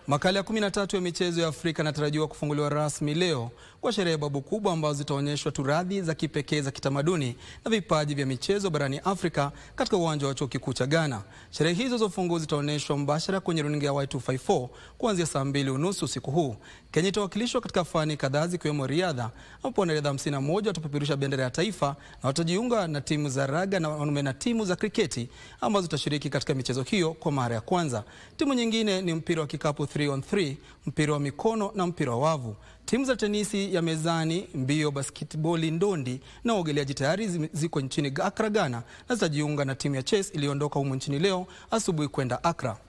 Makala ya 13 ya michezo ya Afrika yanatarajiwa kufunguliwa rasmi leo kwa sherehe babu kubwa ambazo zitaonyeshwa turadhi za kipekee za kitamaduni na vipaji vya michezo barani Afrika katika uwanja wa chuo kikuu cha Ghana. Sherehe hizo za ufunguzi zitaonyeshwa mbashara kwenye runinga ya Y254 kuanzia saa mbili unusu usiku huu. Kenya itawakilishwa katika fani kadhaa zikiwemo riadha, ambapo wanariadha 51 watapeperusha bendera ya taifa na watajiunga na timu za raga na wanaume na timu za kriketi ambazo zitashiriki katika michezo hiyo kwa mara ya kwanza. Timu nyingine ni mpira wa kikapu 3 on 3, mpira wa mikono na mpira wa wavu. Timu za tenisi ya mezani, mbio, basketboli, ndondi na uogeleaji tayari ziko nchini Accra, Ghana na zitajiunga na timu ya chess iliyoondoka humu nchini leo asubuhi kwenda Accra.